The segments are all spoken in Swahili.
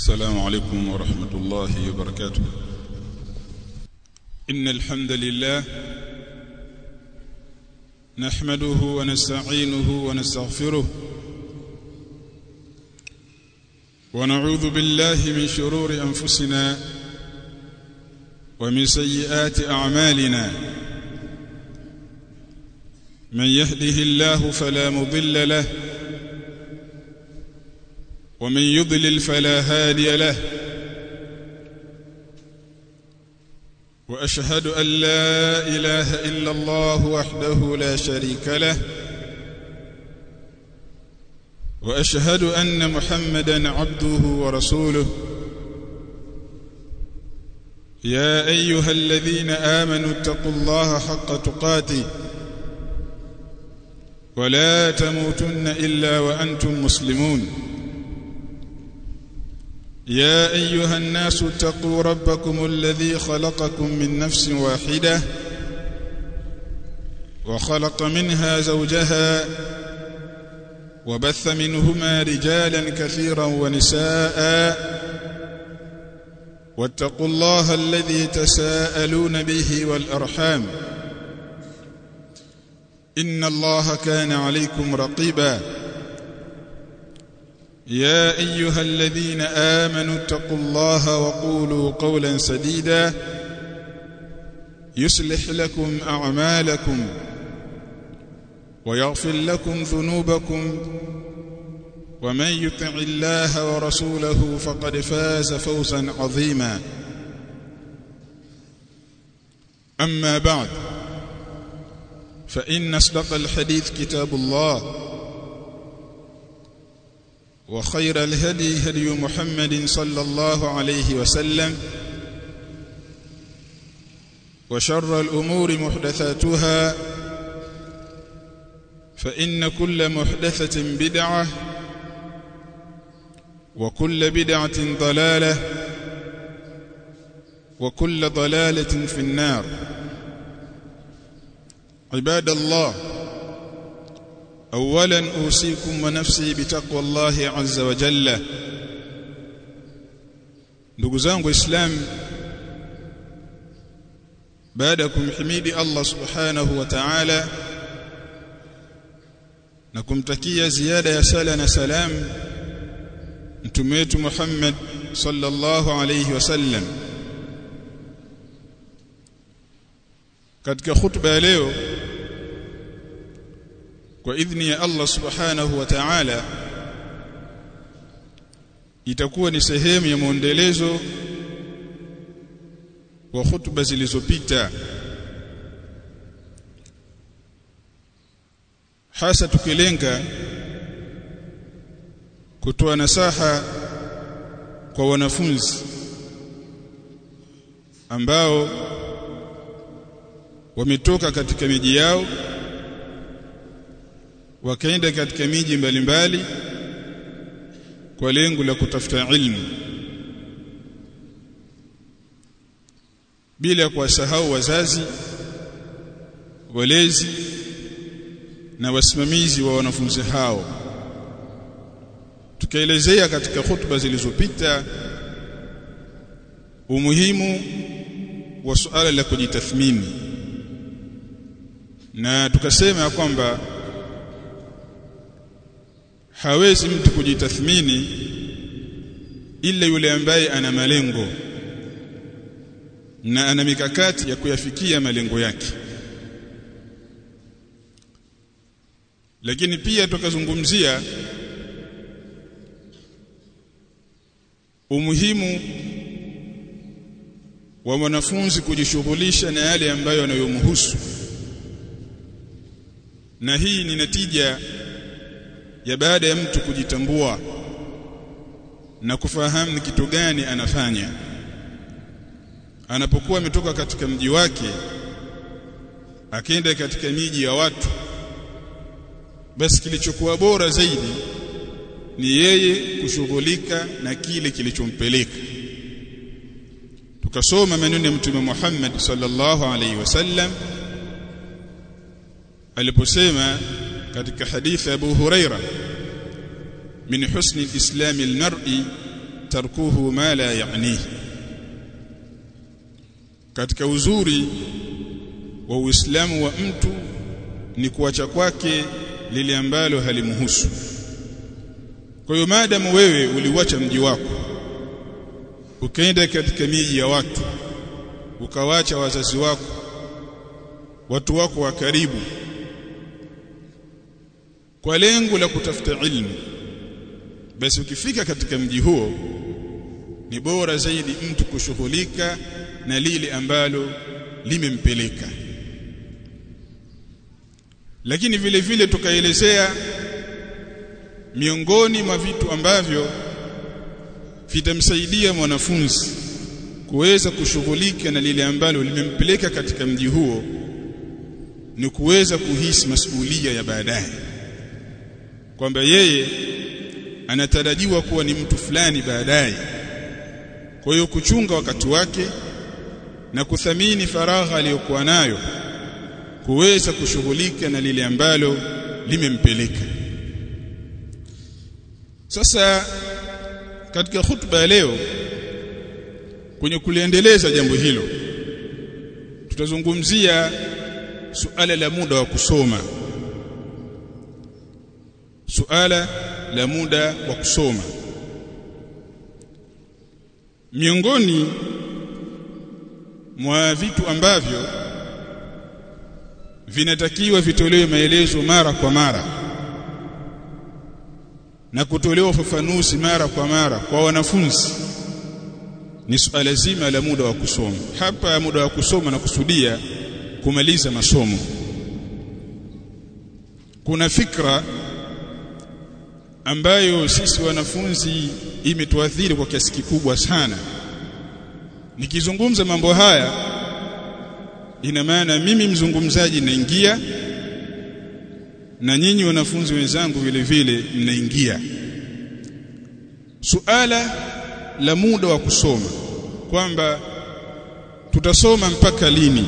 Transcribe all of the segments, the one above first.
السلام عليكم ورحمة الله وبركاته إن الحمد لله نحمده ونستعينه ونستغفره ونعوذ بالله من شرور أنفسنا ومن سيئات أعمالنا من يهده الله فلا مضل له ومن يضلل فلا هادي له واشهد ان لا اله الا الله وحده لا شريك له واشهد ان محمدا عبده ورسوله يا ايها الذين امنوا اتقوا الله حق تقاته ولا تموتن الا وانتم مسلمون يا ايها الناس اتقوا ربكم الذي خلقكم من نفس واحده وخلق منها زوجها وبث منهما رجالا كثيرا ونساء واتقوا الله الذي تساءلون به والارحام ان الله كان عليكم رقيبا يا ايها الذين امنوا اتقوا الله وقولوا قولا سديدا يصلح لكم اعمالكم ويغفر لكم ذنوبكم ومن يطع الله ورسوله فقد فاز فوزا عظيما اما بعد فان اصدق الحديث كتاب الله وخير الهدي هدي محمد صلى الله عليه وسلم وشر الأمور محدثاتها فإن كل محدثة بدعة وكل بدعة ضلالة وكل ضلالة في النار عباد الله اولا اوصيكم ونفسي بتقوى الله عز وجل ndugu zangu islam baada ya kumhimidi Allah subhanahu wa ta'ala na kumtakia ziada ya sala na salam mtume wetu Muhammad sallallahu alayhi wasallam katika khutba ya leo kwa idhni ya Allah subhanahu wa ta'ala itakuwa ni sehemu ya muendelezo wa hutuba zilizopita hasa tukilenga kutoa nasaha kwa wanafunzi ambao wametoka katika miji yao wakaenda katika miji mbalimbali kwa lengo la kutafuta ilmu bila kuwasahau wazazi walezi na wasimamizi wa wanafunzi hao tukaelezea katika hutuba zilizopita umuhimu wa suala la kujitathmini na tukasema kwamba hawezi mtu kujitathmini ila yule ambaye ana malengo na ana mikakati ya kuyafikia malengo yake lakini pia tukazungumzia umuhimu wa mwanafunzi kujishughulisha na yale ambayo yanayomhusu na hii ni natija ya baada ya mtu kujitambua na kufahamu ni kitu gani anafanya anapokuwa ametoka katika mji wake akaenda katika miji ya watu basi kilichokuwa bora zaidi ni yeye kushughulika na kile kilichompeleka tukasoma maneno ya mtume Muhammad sallallahu alaihi wasallam aliposema katika hadithi Abu Huraira min husni islami almar'i tarkuhu ma la ya'nihi katika uzuri wa Uislamu wa mtu ni kuacha kwake lile ambalo halimhusu kwa hiyo maadamu wewe uliwacha mji wako ukaenda katika miji ya watu ukawacha wazazi wako watu wako wa karibu kwa lengo la kutafuta ilmu basi ukifika katika mji huo ni bora zaidi mtu kushughulika na lile ambalo limempeleka lakini vile vile tukaelezea miongoni mwa vitu ambavyo vitamsaidia mwanafunzi kuweza kushughulika na lile ambalo limempeleka katika mji huo ni kuweza kuhisi masuhulia ya baadaye kwamba yeye anatarajiwa kuwa ni mtu fulani baadaye kwa hiyo kuchunga wakati wake na kuthamini faragha aliyokuwa nayo kuweza kushughulika na lile ambalo limempeleka sasa katika hutuba ya leo kwenye kuliendeleza jambo hilo tutazungumzia suala la muda wa kusoma suala la muda wa kusoma miongoni mwa vitu ambavyo vinatakiwa vitolewe maelezo mara kwa mara na kutolewa ufafanuzi mara kwa mara kwa wanafunzi ni suala zima la muda wa kusoma hapa muda wa kusoma na kusudia kumaliza masomo kuna fikra ambayo sisi wanafunzi imetuathiri kwa kiasi kikubwa sana nikizungumza mambo haya ina maana mimi mzungumzaji naingia na nyinyi wanafunzi wenzangu vile vile mnaingia suala la muda wa kusoma kwamba tutasoma mpaka lini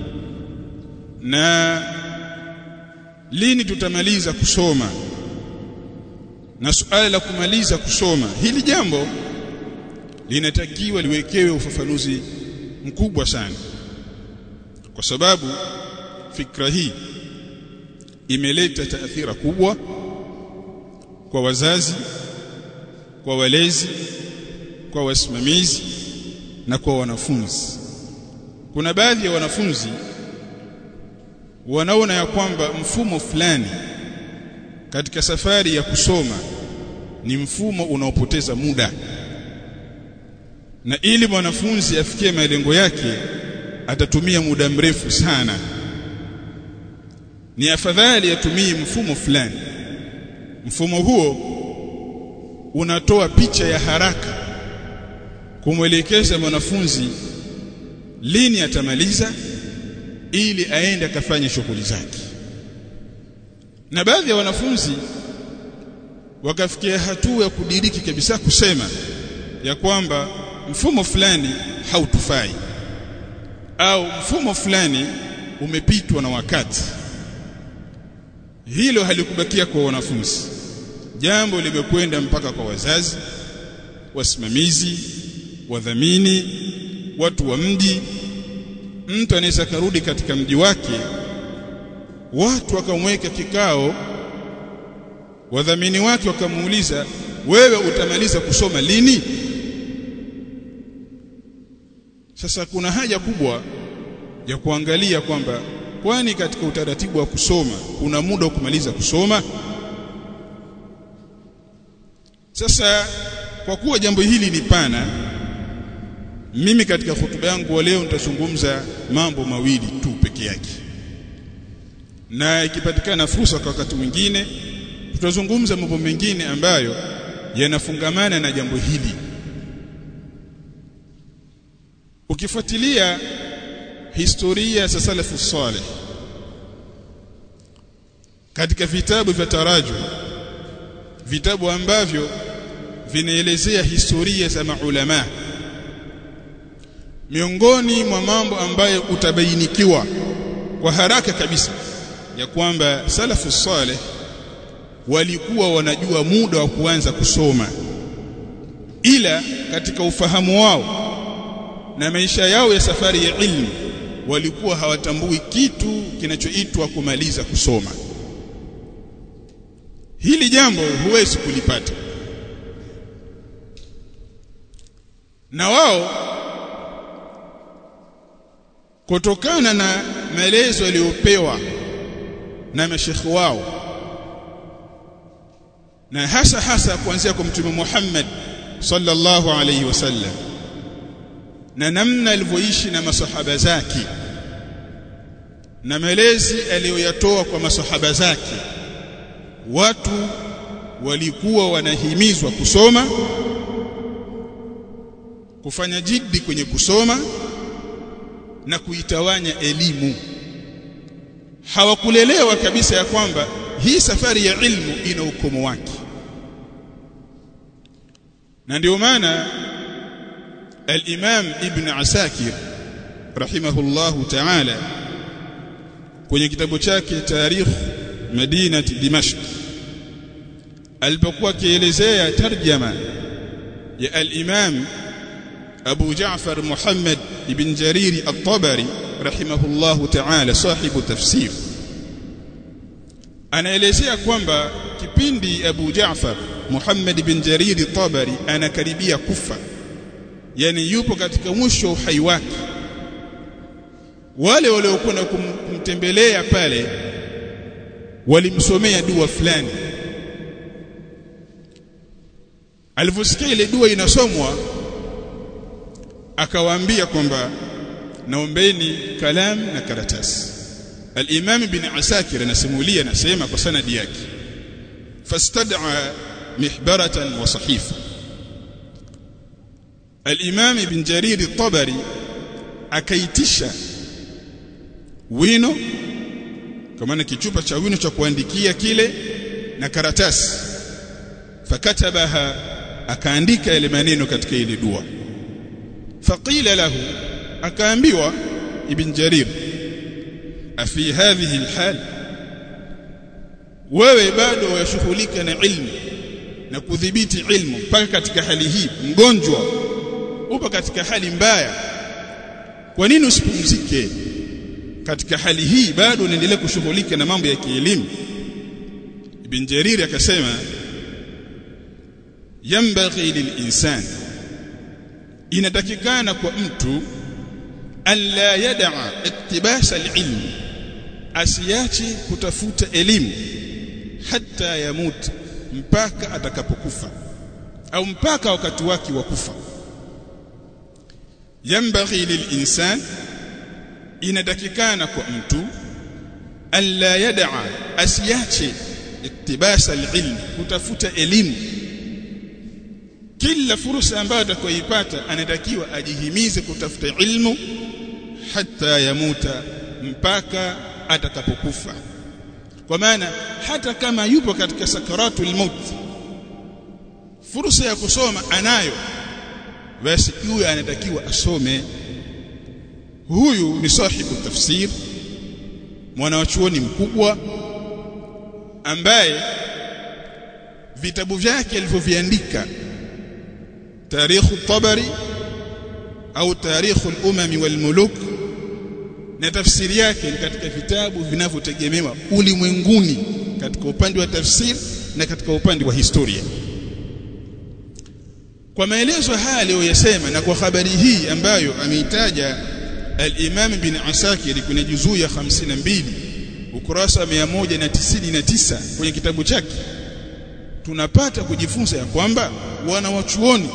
na lini tutamaliza kusoma na suala la kumaliza kusoma hili jambo linatakiwa liwekewe ufafanuzi mkubwa sana kwa sababu fikra hii imeleta taathira kubwa kwa wazazi kwa walezi kwa wasimamizi na kwa wanafunzi kuna baadhi ya wanafunzi wanaona ya kwamba mfumo fulani katika safari ya kusoma ni mfumo unaopoteza muda na ili mwanafunzi afikie malengo yake atatumia muda mrefu sana ni afadhali atumie mfumo fulani mfumo huo unatoa picha ya haraka kumwelekeza mwanafunzi lini atamaliza ili aende akafanye shughuli zake na baadhi ya wanafunzi wakafikia hatua ya kudiriki kabisa kusema ya kwamba mfumo fulani hautufai au mfumo fulani umepitwa na wakati hilo halikubakia kwa wanafunzi jambo limekwenda mpaka kwa wazazi wasimamizi wadhamini watu wa mji mtu anaweza karudi katika mji wake watu wakamweka kikao wadhamini wake wakamuuliza wewe utamaliza kusoma lini sasa kuna haja kubwa ya kuangalia kwamba kwani katika utaratibu wa kusoma kuna muda wa kumaliza kusoma sasa kwa kuwa jambo hili ni pana mimi katika hotuba yangu leo nitazungumza mambo mawili tu peke yake na ikipatikana fursa kwa wakati mwingine tutazungumza mambo mengine ambayo yanafungamana na jambo hili ukifuatilia historia za salafu salih katika vitabu vya taraju vitabu ambavyo vinaelezea historia za maulama miongoni mwa mambo ambayo utabainikiwa kwa haraka kabisa ya kwamba salafu saleh walikuwa wanajua muda wa kuanza kusoma ila katika ufahamu wao na maisha yao ya safari ya ilmu walikuwa hawatambui kitu kinachoitwa kumaliza kusoma hili jambo huwezi kulipata na wao kutokana na maelezo yaliyopewa na mashekhi wao na hasa hasa kuanzia kwa mtume Muhammad sallallahu alayhi wasallam na namna alivyoishi na masahaba zake na malezi aliyoyatoa kwa masahaba zake watu walikuwa wanahimizwa kusoma kufanya jiddi kwenye kusoma na kuitawanya elimu hawakulelewa kabisa ya kwamba hii safari ya ilmu ina ukomo wake na ndio maana al-Imam Ibn Asakir rahimahullahu ta'ala kwenye kitabu chake Tarikh Madinati Dimashq alipokuwa akielezea tarjama ya al-Imam Abu Ja'far Muhammad ibn Jariri at-Tabari rahimahullahu ta'ala sahibu tafsir anaelezea kwamba kipindi Abu Ja'far Muhammad ibn Jariri at-Tabari anakaribia kufa yani yupo katika mwisho uhai wake wale waliokuwa kumtembelea pale walimsomea dua fulani alivyosikia ile dua inasomwa akawaambia kwamba naombeni kalam na karatasi al-Imam ibn Asakir anasimulia anasema kwa sanadi yake fastad'a mihbaratan wa sahifa al-Imam ibn Jarir at-Tabari akaitisha wino kwa maana kichupa cha wino cha kuandikia kile na karatasi fakatabaha akaandika yale maneno katika ile dua faqila lahu akaambiwa ibn jarir afi hadhihi alhal wewe bado wayashughulika na ilmu na kudhibiti ilmu mpaka katika hali hii mgonjwa upo katika hali mbaya kwa nini usipumzike katika hali hii bado unaendelea kushughulika na mambo ya kielimu ibn jarir akasema yambaghi lilinsan inatakikana kwa mtu alla yad'a iktibasa alilm asiache kutafuta elimu hata yamut mpaka atakapokufa au mpaka wakati wake wa kufa yambaghi lilinsan inatakikana kwa mtu alla yad'a asiache iktibasa alilm kutafuta elimu kila fursa ambayo atakayoipata anatakiwa ajihimize kutafuta ilmu hata yamuta mpaka atakapokufa kwa maana hata kama yupo katika sakaratul maut fursa ya kusoma anayo basi huyu anatakiwa asome huyu ni sahibu tafsir mwanachuoni mkubwa ambaye vitabu vyake alivyoviandika tarikhu tabari au tarikhu al-umami wal-muluk na tafsiri yake ni katika vitabu vinavyotegemewa ulimwenguni katika upande wa tafsir na katika upande wa historia kwa maelezo haya aliyoyasema na kwa habari hii ambayo ameitaja al-Imam bin Asakir kwenye juzuu ya 52 ukurasa 199 kwenye kitabu chake tunapata kujifunza ya kwamba wanawachuoni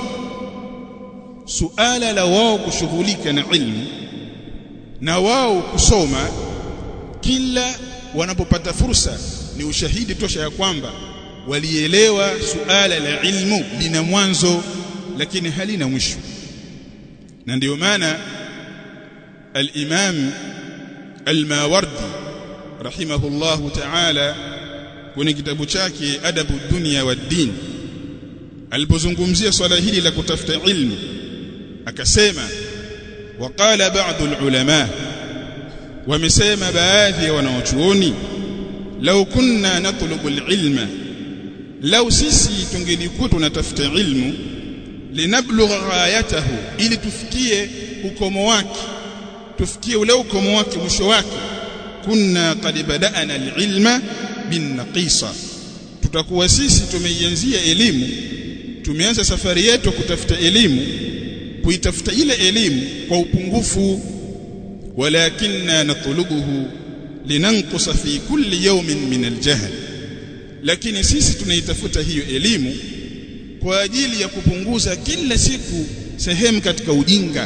suala la wao kushughulika na ilmu na wao kusoma kila wanapopata fursa ni ushahidi tosha ya kwamba walielewa suala la ilmu lina mwanzo lakini halina mwisho na ndiyo maana al-Imam al-Mawardi rahimahullahu ta'ala kwenye kitabu chake Adabu Dunya wa Din alipozungumzia swala hili la kutafuta ilmu akasema waqala ba'dhu al-ulama wamesema baadhi ya wanaochuoni law kunna natlubu al-ilma law sisi tungelikuwa tunatafuta ilmu linablugha ghayatahu ili tufikie ukomo wake tufikie ule ukomo wake mwisho wake kunna qad bada'na alilma bin naqisa tutakuwa sisi tumeianzia elimu tumeanza safari yetu kutafuta elimu kuitafuta ile elimu kwa upungufu walakinna natlubuhu linanqusa fi kulli yawmin min aljahl lakini sisi tunaitafuta hiyo elimu kwa ajili ya kupunguza kila siku sehemu katika ujinga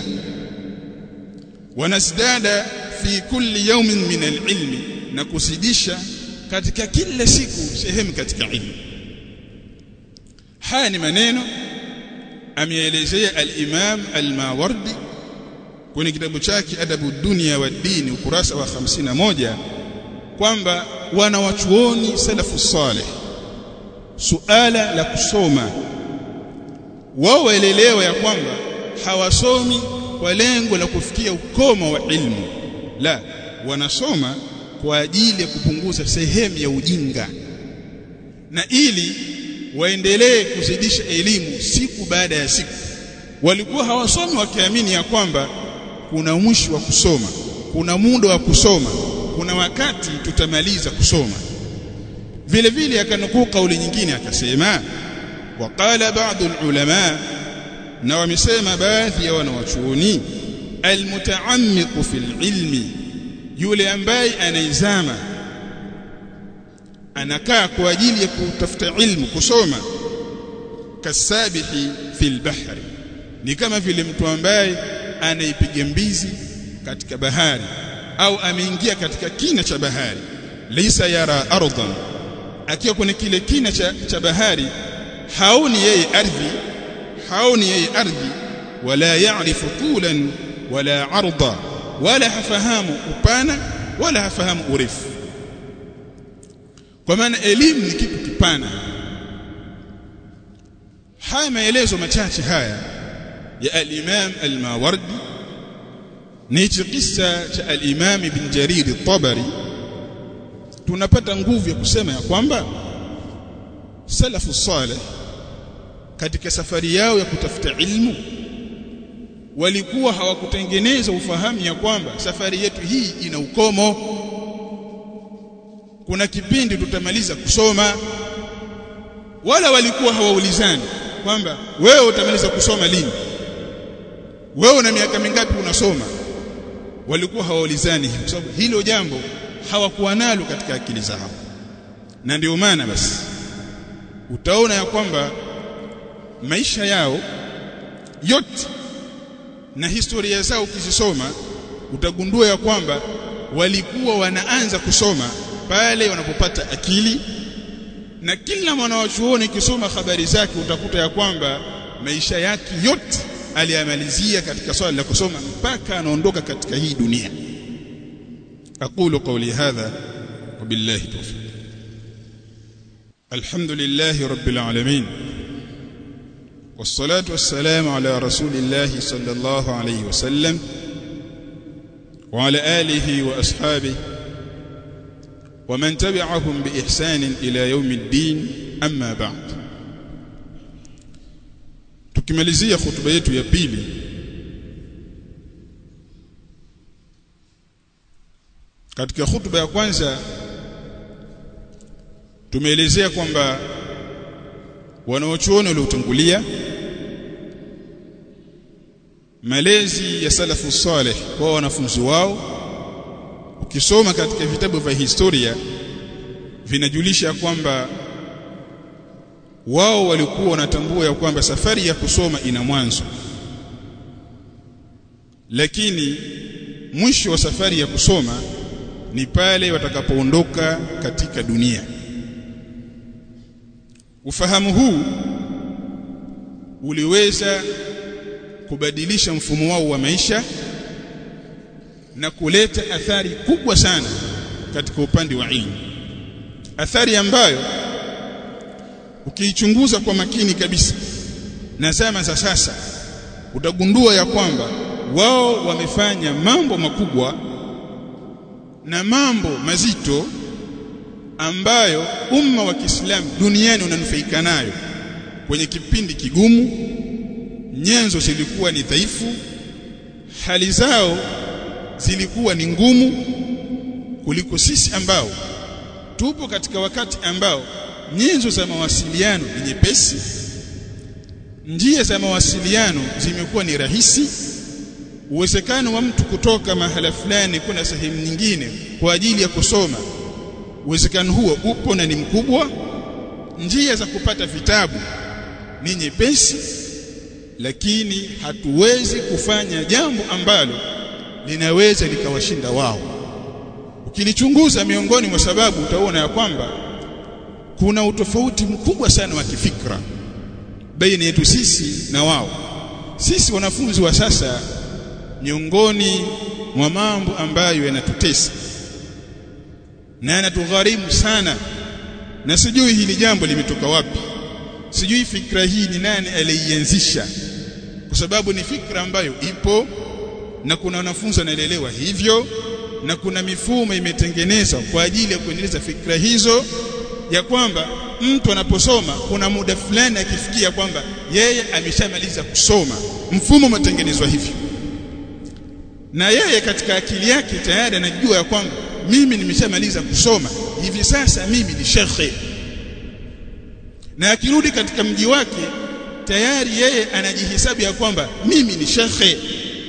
wanasdada fi kulli yawmin min alilmi na kusidisha katika kila siku sehemu katika ilmu haya ni maneno ameelezea al-Imam al-Mawardi kwenye kitabu chake Adabu Dunia wa Dini ukurasa wa 51 kwamba wanawachuoni salafu saleh suala la kusoma wao waelelewa ya kwamba hawasomi kwa lengo la kufikia ukomo wa ilmu la wanasoma kwa ajili ya kupunguza sehemu ya ujinga na ili waendelee kuzidisha elimu siku baada ya siku walikuwa hawasomi wakiamini ya kwamba kuna mwisho wa kusoma kuna muda wa kusoma kuna wakati tutamaliza kusoma vile vile akanukuu kauli nyingine akasema waqala ba'd ulama na wamesema baadhi ya wanawachuoni almutaammiq fil ilmi yule ambaye anaizama anakaa kwa ajili ya kutafuta ilmu kusoma kasabihi fil bahri ni kama vile mtu ambaye anaipiga mbizi katika bahari au ameingia katika kina cha bahari laysa yara ardan akiwa kwenye kile kina cha, cha bahari haoni yeye ardhi haoni yeye ardhi wala ya'rifu tulan wala arda wala hafahamu upana wala hafahamu urefu kwa maana elimu ni kitu kipana haya maelezo machache haya ya al-Imam al-Mawardi ni hichi kisa cha al-Imam ibn Jarir al-Tabari tunapata nguvu ya kusema ya kwamba salafu salih katika safari yao ya kutafuta ilmu walikuwa hawakutengeneza ufahamu ya kwamba safari yetu hii ina ukomo kuna kipindi tutamaliza kusoma wala walikuwa hawaulizani kwamba wewe utamaliza kusoma lini wewe una miaka mingapi unasoma walikuwa hawaulizani kwa sababu hilo jambo hawakuwa nalo katika akili zao na ndio maana basi utaona ya kwamba maisha yao yote na historia zao ukizisoma utagundua ya kwamba walikuwa wanaanza kusoma pale wanapopata akili na kila mwanawachuoni kisoma habari zake utakuta ya kwamba maisha yake yote aliyamalizia katika swala la kusoma mpaka anaondoka katika hii dunia aqulu qawli hadha wabillahi tawfiq alhamdulillahi rabbil alamin والصلاه والسلام على رسول الله صلى الله عليه وسلم وعلى اله واصحابه ومن تبعهم باحسان الى يوم الدين اما بعد tukimalizia hutuba yetu ya pili katika hutuba ya kwanza tumeelezea kwamba wanaochuoni waliotangulia malezi ya salafu saleh kwa wanafunzi wao ukisoma katika vitabu vya historia vinajulisha kwamba wao walikuwa wanatambua ya kwamba safari ya kusoma ina mwanzo lakini mwisho wa safari ya kusoma ni pale watakapoondoka katika dunia ufahamu huu uliweza kubadilisha mfumo wao wa maisha na kuleta athari kubwa sana katika upande wa ilmu athari ambayo ukiichunguza kwa makini kabisa na zama za sasa utagundua ya kwamba wao wamefanya mambo makubwa na mambo mazito ambayo umma wa Kiislamu duniani unanufaika nayo kwenye kipindi kigumu nyenzo zilikuwa ni dhaifu hali zao zilikuwa ni ngumu kuliko sisi ambao tupo katika wakati ambao nyenzo za mawasiliano ni nyepesi njia za mawasiliano zimekuwa ni rahisi uwezekano wa mtu kutoka mahala fulani kwenda sehemu nyingine kwa ajili ya kusoma uwezekano huo upo na ni mkubwa njia za kupata vitabu ni nyepesi lakini hatuwezi kufanya jambo ambalo linaweza likawashinda wao ukilichunguza miongoni mwa sababu utaona ya kwamba kuna utofauti mkubwa sana wa kifikra baina yetu sisi na wao sisi wanafunzi wa sasa miongoni mwa mambo ambayo yanatutesa na yanatugharimu sana na sijui hili jambo limetoka wapi sijui fikra hii ni nani aliianzisha kwa sababu ni fikra ambayo ipo na kuna wanafunzi wanaelewa hivyo na kuna mifumo imetengenezwa kwa ajili ya kuendeleza fikra hizo ya kwamba mtu anaposoma kuna muda fulani akifikia kwamba yeye ameshamaliza kusoma mfumo umetengenezwa hivyo na yeye katika akili yake tayari anajua ya kwamba mimi nimeshamaliza kusoma hivi sasa mimi ni shekhe na akirudi katika mji wake tayari yeye anajihesabu ya kwamba mimi ni shekhe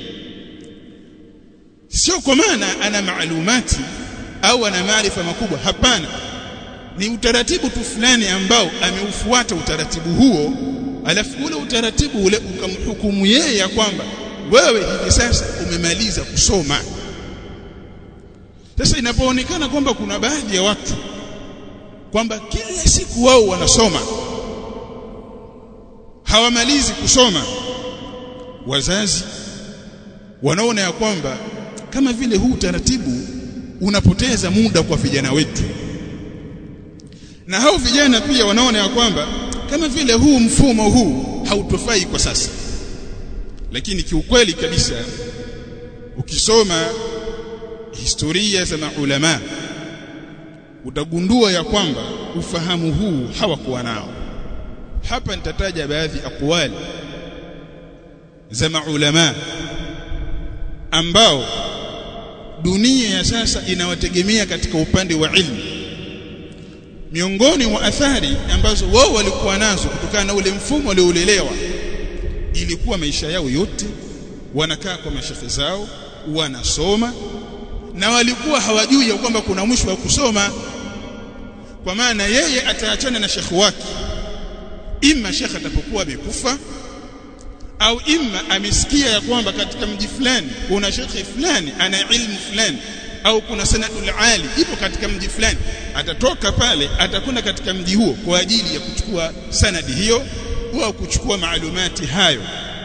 sio kwa maana ana maalumati au ana maarifa makubwa hapana ni utaratibu tu fulani ambao ameufuata utaratibu huo alafu ule utaratibu ule ukamhukumu yeye ya kwamba wewe hivi sasa umemaliza kusoma sasa inapoonekana kwamba kuna baadhi ya watu kwamba kila siku wao wanasoma hawamalizi kusoma wazazi wanaona ya kwamba kama vile huu taratibu unapoteza muda kwa vijana wetu na hao vijana pia wanaona ya kwamba kama vile huu mfumo huu hautofai kwa sasa lakini kiukweli kabisa ukisoma historia za maulama utagundua ya kwamba ufahamu huu hawakuwa nao hapa nitataja baadhi aqwali za maulama ambao dunia ya sasa inawategemea katika upande wa ilmu miongoni mwa athari ambazo wao walikuwa nazo kutokana na ule mfumo walioulelewa ilikuwa maisha yao yote wanakaa kwa mashekhe zao wanasoma na walikuwa hawajui ya kwamba kuna mwisho wa kusoma kwa maana yeye ataachana na shekhe wake imma shekhe atapokuwa amekufa au imma amesikia ya kwamba katika mji fulani kuna shekhe fulani ana ilmu fulani au kuna sanadul ali ipo katika mji fulani atatoka pale atakwenda katika mji huo kwa ajili ya kuchukua sanadi hiyo au kuchukua maalumati hayo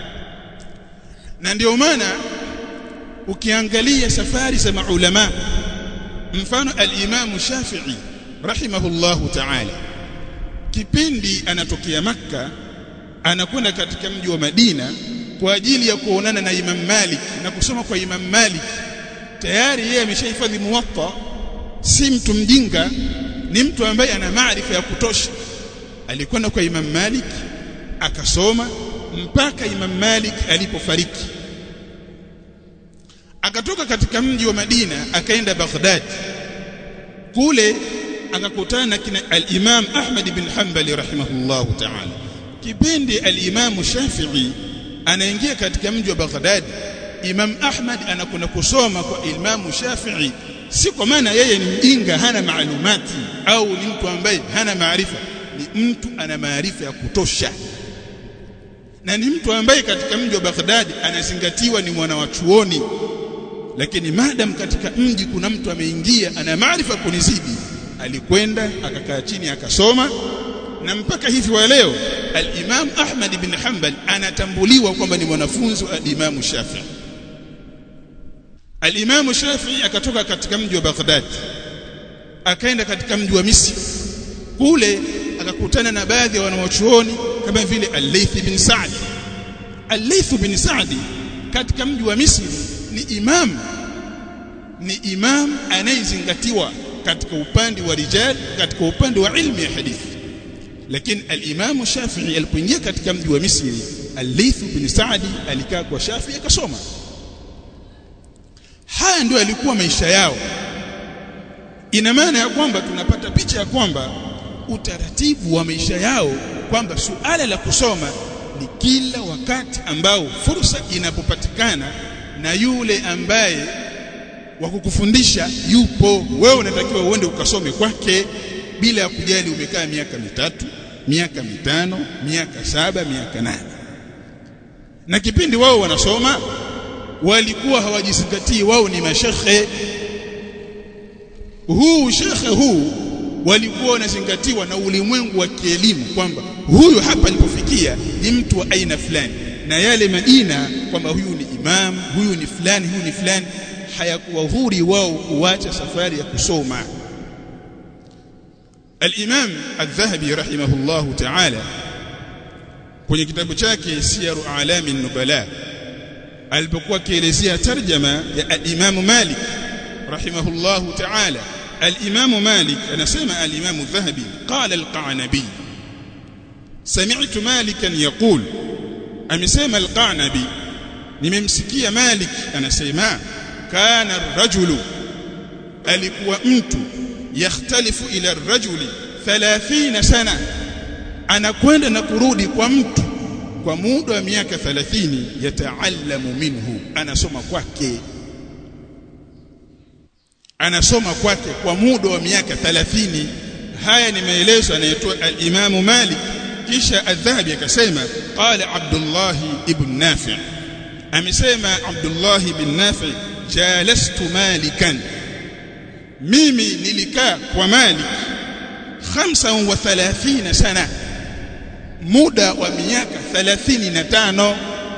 na ndio maana ukiangalia safari za maulama mfano al-Imam Shafi'i rahimahullahu ta'ala kipindi anatokea makka anakwenda katika mji wa Madina kwa ajili ya kuonana na Imam Malik na kusoma kwa Imam Malik tayari yeye ameshahifadhi muwatta si mtu mjinga ni mtu ambaye ana maarifa ya kutosha alikwenda kwa Imam Malik akasoma mpaka Imam Malik alipofariki akatoka katika mji wa Madina akaenda Baghdad kule akakutana na kina al-Imam Ahmad ibn Hanbali rahimahullahu ta'ala kipindi al-Imam Shafi'i anaingia katika mji wa Baghdad Imam Ahmad anakwenda kusoma kwa Imam Shafi'i si kwa maana yeye ni mjinga hana maalumati au ni mtu ambaye hana maarifa ni mtu ana maarifa ya kutosha na ni mtu ambaye katika mji wa Baghdad anazingatiwa ni mwana wa chuoni lakini madam katika mji kuna mtu ameingia ana maarifa kunizidi alikwenda akakaa chini akasoma na mpaka hivi wa leo al-Imam Ahmad ibn Hanbal anatambuliwa kwamba ni mwanafunzi wa Imam Shafi'i al-Imam Shafi'i akatoka katika mji wa Baghdad akaenda katika mji wa Misri kule akakutana na baadhi ya wanawachuoni kama vile Al-Layth bin Sa'd Al-Layth bin Sa'd katika mji wa Misri ni imam ni imam anayezingatiwa katika upande wa rijal katika upande wa ilmu ya hadithi lakini al-Imam Shafi'i alipoingia katika mji wa Misri Al-Layth bin Sa'di alikaa kwa Shafi akasoma haya ndio yalikuwa maisha yao ina maana ya kwamba tunapata picha ya kwamba utaratibu wa maisha yao kwamba suala la kusoma ni kila wakati ambao fursa inapopatikana na yule ambaye wa kukufundisha yupo wewe unatakiwa uende ukasome kwake bila ya kujali umekaa miaka mitatu miaka mitano miaka saba miaka nane na kipindi wao wanasoma walikuwa hawajizingatii wao ni mashekhe huu shekhe huu walikuwa wanazingatiwa na ulimwengu wa kielimu kwamba huyu hapa alipofikia ni mtu wa aina fulani na yale majina kwamba huyu ni imam huyu ni fulani huyu ni fulani hayakuwa huri wao kuacha safari ya kusoma al-Imam al-Dhahabi rahimahullahu ta'ala kwenye kitabu chake Siyaru A'lami an-Nubala alipokuwa akielezea tarjama ya al-Imam Malik rahimahullahu ta'ala al-Imam Malik anasema al-Imam al-Dhahabi qala al-Qanabi sami'tu Malikan yaqul amesema al-Qanabi nimemsikia Malik anasema kana ar-rajulu alikuwa mtu yakhtalifu ila ar-rajuli 30 sana anakwenda na kurudi kwa mtu kwa muda wa miaka 30 yataallamu minhu anasoma kwake anasoma kwake kwa muda wa miaka 30 haya ni maelezo yanayotoa al-Imam Malik kisha adhabi akasema qala Abdullah ibn Nafi' amesema Abdullah ibn Nafi' jalastu malikan mimi nilikaa kwa Malik 35 sana muda wa miaka 35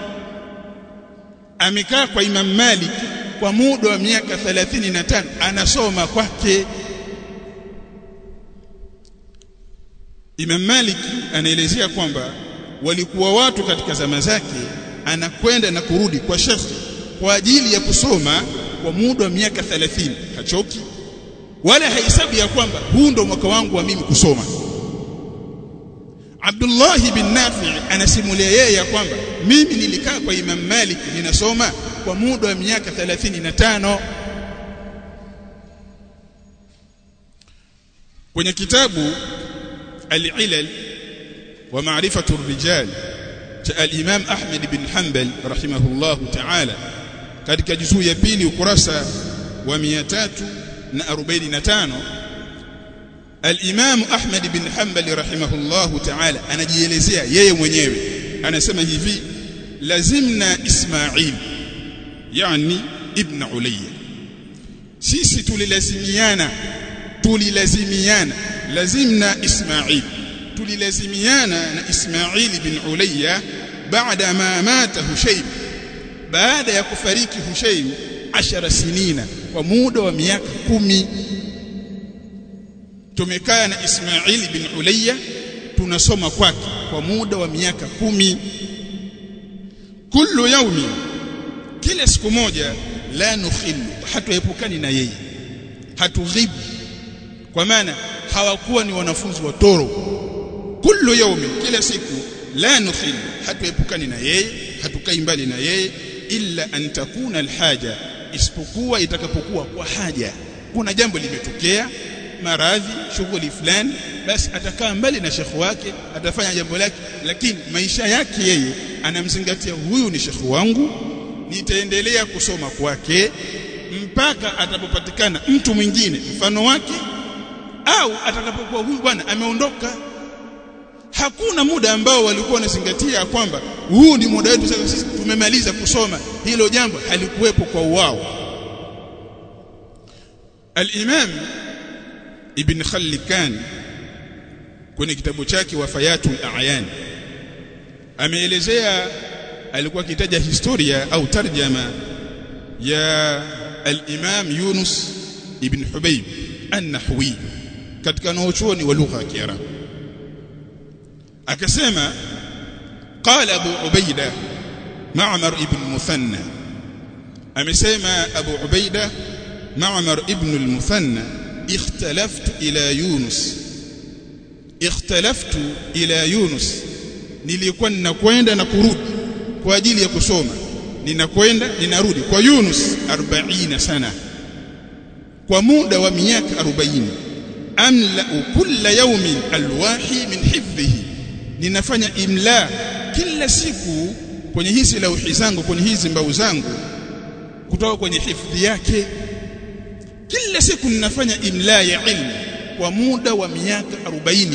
amekaa kwa Imam Malik kwa muda wa miaka 35 anasoma kwake Imam Malik anaelezea kwamba walikuwa watu katika zama zake anakwenda na kurudi kwa shekhi kwa ajili ya kusoma kwa muda wa miaka 30 hachoki wala haisabu ya kwamba huu ndo mwaka wangu wa mimi kusoma Abdullah bin Nafi anasimulia yeye ya kwamba mimi nilikaa kwa Imam Malik ninasoma kwa muda wa miaka 35 kwenye kitabu al-Ilal wa ma'rifatu ar-rijal cha al-Imam Ahmad bin Hanbal rahimahullah ta'ala katika juzuu ya pili ukurasa wa 345 al-Imam Ahmad bin Hanbal rahimahullah ta'ala anajielezea yeye mwenyewe anasema hivi lazimna Ismail yani ibn Ulayya sisi tulilazimiana tulilazimiana lazimna Ismail tulilazimiana na Ismail bin Ulayya baada ma mata Hushaym baada ya kufariki Hushaym ashara sinina kwa muda wa miaka kumi tumekaa na Ismail bin Ulayya tunasoma kwake kwa muda wa miaka kumi kullu yaumi kila siku moja la nukhilu hatuepukani na yeye hatughibu kwa maana hawakuwa ni wanafunzi wa toro kullu yaumi kila siku la nukhilu hatuepukani na yeye hatukai mbali na yeye illa an takuna alhaja isipokuwa itakapokuwa kwa haja kuna jambo limetokea maradhi shughuli fulani basi atakaa mbali na shekhu wake atafanya jambo lake lakini maisha yake yeye anamzingatia huyu ni shekhu wangu nitaendelea kusoma kwake mpaka atapopatikana mtu mwingine mfano wake au atakapokuwa huyu bwana ameondoka hakuna muda ambao walikuwa wanazingatia kwamba huu ni muda wetu sasa sisi tumemaliza kusoma hilo jambo halikuwepo kwa wao al-Imam Ibn Khallikan kwenye kitabu chake Wafayatul A'yan ameelezea alikuwa akitaja historia au tarjama ya al-Imam Yunus ibn Hubayb an-Nahwi katika wanachuoni wa lugha ya Kiarabu akasema qala Abu Ubaida Ma'mar ibn Muthanna amesema Abu Ubaida Ma'mar ibn al-Muthanna اختلفت إلى يونس اختلفت إلى يونس nilikuwa ninakwenda na kurudi kwa ajili ya kusoma ninakwenda ninarudi kwa Yunus 40 sana kwa muda wa miaka 40 amla kulla yawmin alwahi min hifdhihi ninafanya imla kila siku kwenye hizi lauhi zangu kwenye hizi mbao zangu kutoka kwenye hifdhi yake kila siku ninafanya imla ya ilmu kwa muda wa miaka 40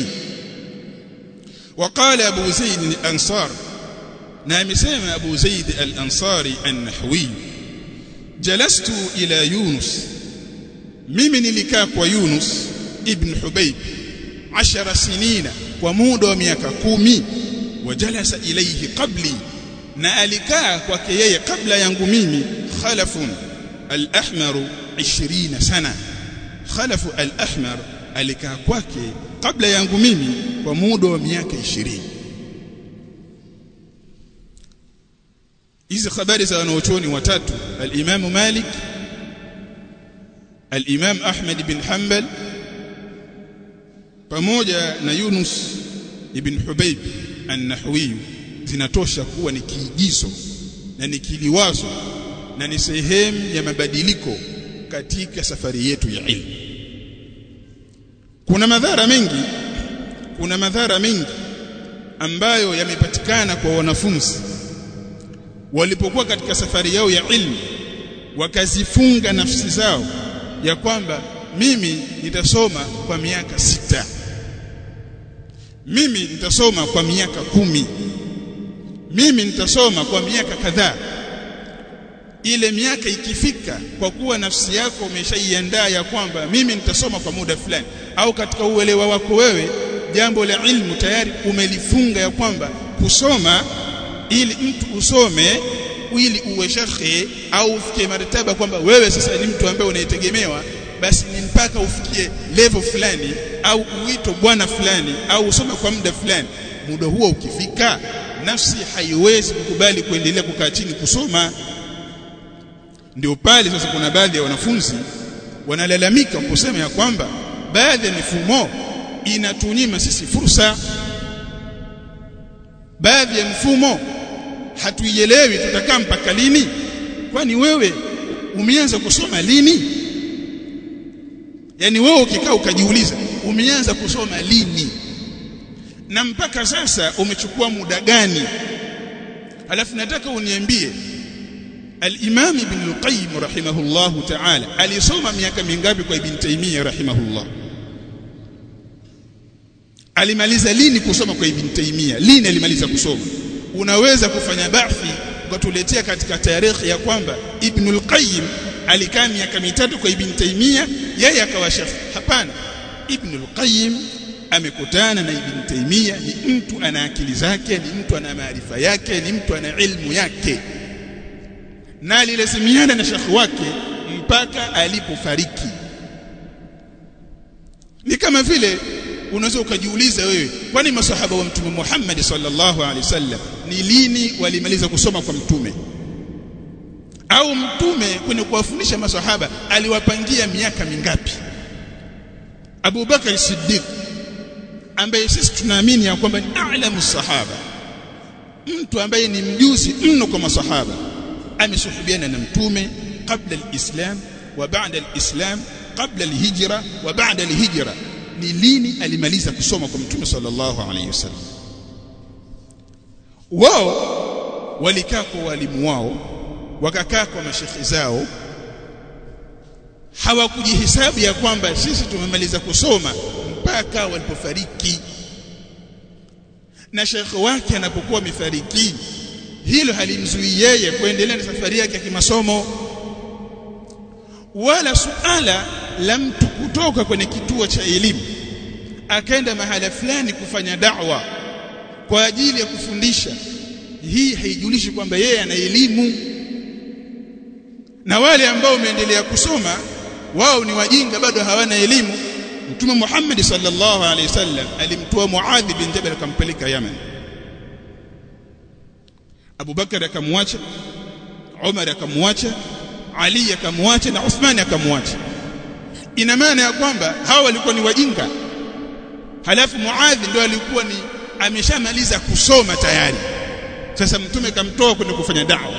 وقال أبو زيد الأنصار نعم سيما أبو زيد الأنصاري النحوي جلست إلى يونس mimi nilikaa kwa Yunus ibn Hubayb 10 sinina kwa muda wa miaka kumi wajalasa ilayhi qabli na alikaa kwake yeye kabla yangu mimi khalafun al-ahmar 20 sana khalafu al-ahmar alikaa kwake kabla yangu mimi kwa muda wa miaka 20 hizi habari za wanaochuoni watatu al-Imam Malik al-Imam Ahmad bin Hanbal pamoja na Yunus ibn Hubayb an-Nahwi zinatosha kuwa ni kiigizo na ni kiliwazo na ni sehemu ya mabadiliko katika safari yetu ya ilmu kuna madhara mengi kuna madhara mengi ambayo yamepatikana kwa wanafunzi walipokuwa katika safari yao ya ilmu wakazifunga nafsi zao ya kwamba mimi nitasoma kwa miaka sita mimi nitasoma kwa miaka kumi mimi nitasoma kwa miaka kadhaa ile miaka ikifika kwa kuwa nafsi yako umeshaiandaa ya kwamba mimi nitasoma kwa muda fulani au katika uelewa wako wewe jambo la ilmu tayari umelifunga ya kwamba kusoma ili mtu usome ili uwe shekhe au ufikie martaba kwamba wewe sasa ni mtu ambaye unaitegemewa basi ni mpaka ufikie level fulani au uito bwana fulani au usome kwa muda fulani muda huo ukifika nafsi haiwezi kukubali kuendelea kukaa chini kusoma ndio pale sasa kuna baadhi ya wanafunzi wanalalamika kusema ya kwamba baadhi ya mifumo inatunyima sisi fursa baadhi ya mfumo hatuielewi tutakaa mpaka lini kwani wewe umeanza kusoma lini yani wewe ukikaa ukajiuliza umeanza kusoma lini na mpaka sasa umechukua muda gani alafu nataka uniambie al-Imam Ibn al-Qayyim rahimahullahu ta'ala alisoma miaka mingapi kwa Ibn Taymiyyah rahimahullah alimaliza lini kusoma kwa Ibn Taymiyyah lini alimaliza kusoma unaweza kufanya bahthi ukatuletea katika tarehe ya kwamba Ibn al-Qayyim alikaa miaka mitatu kwa Ibn Taymiyyah yeye akawa shafi hapana Ibn al-Qayyim amekutana na Ibn Taymiyyah ni mtu ana akili zake ni mtu ana maarifa yake ni mtu ana ilmu yake na alilazimiana na shekhi wake mpaka alipofariki ni kama vile unaweza ukajiuliza wewe kwani masahaba wa mtume Muhammad sallallahu alaihi wasallam ni lini walimaliza kusoma kwa mtume au mtume kwenye kuwafundisha masahaba aliwapangia miaka mingapi Abu Bakar Siddiq ambaye sisi tunaamini ya kwamba ni a'lamu sahaba mtu ambaye ni mjuzi mno kwa masahaba amesuhubiana na mtume kabla alislam wa baada alislam kabla alhijra wa baada alhijra ni lini alimaliza kusoma kwa mtume sallallahu alayhi wasallam wao walikaa kwa walimu wao wakakaa kwa mashekhi zao hawakujihesabu ya kwamba sisi tumemaliza kusoma mpaka walipofariki na shekhi wake anapokuwa amefariki hilo halimzuii yeye kuendelea na safari yake ya kimasomo wala suala la mtu kutoka kwenye kituo cha elimu akaenda mahala fulani kufanya da'wa kwa ajili ya kufundisha hii haijulishi kwamba yeye ana elimu na wale ambao wameendelea kusoma wao ni wajinga bado hawana elimu Mtume Muhammad sallallahu alaihi wasallam alimtoa Muadh bin Jabal akampeleka Yemen Abu Bakar akamwacha Umar akamwacha Ali akamwacha na Uthman akamwacha ina maana ya kwamba hawa walikuwa ni wajinga halafu Muadh ndio alikuwa ni ameshamaliza kusoma tayari sasa mtume kamtoa kwenda kufanya da'wa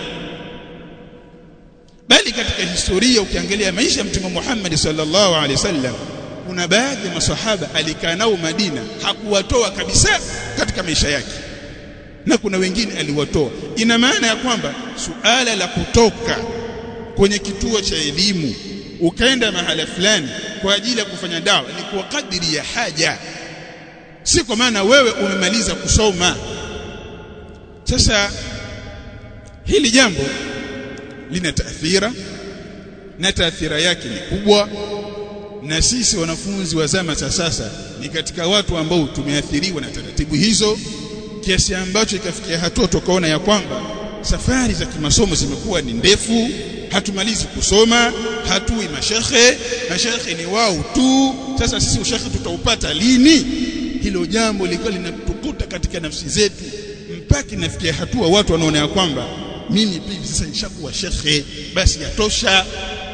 bali katika historia ukiangalia maisha ya mtume Muhammad sallallahu alaihi wasallam kuna baadhi ya maswahaba alikaa nao Madina hakuwatoa kabisa katika maisha yake na kuna wengine aliwatoa ina maana ya kwamba suala la kutoka kwenye kituo cha elimu ukaenda mahala fulani kwa ajili ya kufanya dawa ni kwa kadiri ya haja si kwa maana wewe umemaliza kusoma sasa hili jambo lina taathira na taathira yake ni kubwa na sisi wanafunzi wa zama za sasa ni katika watu ambao tumeathiriwa na taratibu hizo kiasi ambacho ikafikia hatua tukaona ya kwamba safari za kimasomo zimekuwa ni ndefu hatumalizi kusoma hatui mashekhe mashekhe ni wao tu sasa sisi ushekhe tutaupata lini hilo jambo lilikuwa linatukuta katika nafsi zetu mpaka inafikia hatua watu wanaona ya kwamba mimi pia sasa nishakuwa shekhe basi yatosha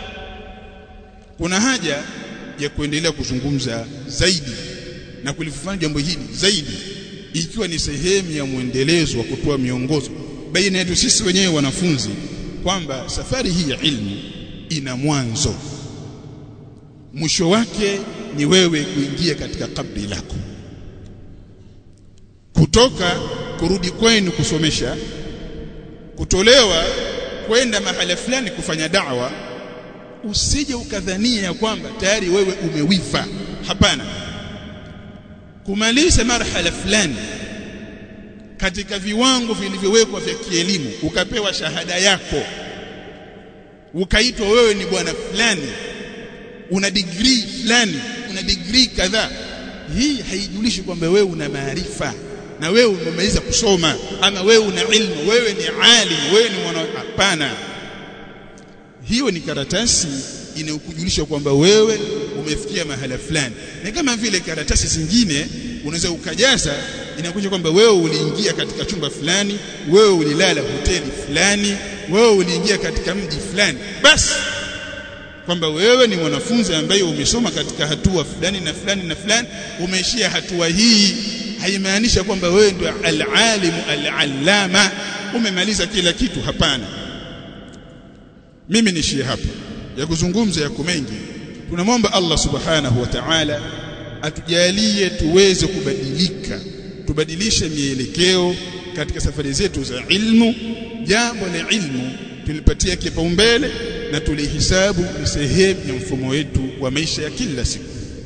kuna haja ya kuendelea kuzungumza zaidi na kulifanya jambo hili zaidi ikiwa ni sehemu ya mwendelezo wa kutoa miongozo baina yetu sisi wenyewe wanafunzi kwamba safari hii ya ilmu ina mwanzo mwisho wake ni wewe kuingia katika kabri lako kutoka kurudi kwenu kusomesha kutolewa kwenda mahala fulani kufanya da'wa usije ukadhania ya kwamba tayari wewe umewifa hapana kumaliza marhala fulani katika viwango vilivyowekwa vya kielimu ukapewa shahada yako ukaitwa wewe ni bwana fulani una degree fulani una degree kadhaa hii haijulishi kwamba wewe una maarifa na wewe umemaliza kusoma ama wewe una ilmu wewe ni alim wewe ni mwana hapana hiyo ni karatasi inayokujulisha kwamba wewe umefikia mahala fulani na kama vile karatasi zingine unaweza ukajaza inakuja kwamba wewe uliingia katika chumba fulani wewe ulilala hoteli fulani wewe uliingia katika mji fulani basi kwamba wewe ni mwanafunzi ambaye umesoma katika hatua fulani na fulani na fulani umeishia hatua hii haimaanisha kwamba wewe ndio al-alimu al-allama umemaliza kila kitu hapana mimi nishie hapa ya kuzungumza yako mengi tunamwomba Allah subhanahu wa ta'ala atujalie tuweze kubadilika tubadilishe mielekeo katika safari zetu za ilmu jambo la ilmu tulipatia kipaumbele na tulihisabu ni sehemu ya mfumo wetu wa maisha ya kila siku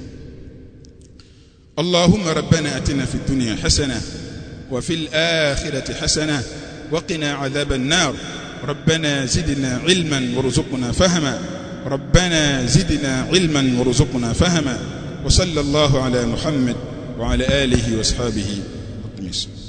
اللهم ربنا اتنا في الدنيا حسنه وفي الاخره حسنه وقنا عذاب النار ربنا زدنا علما وارزقنا فهما ربنا زدنا علما وارزقنا فهما وصلى الله على محمد وعلى اله واصحابه وسلم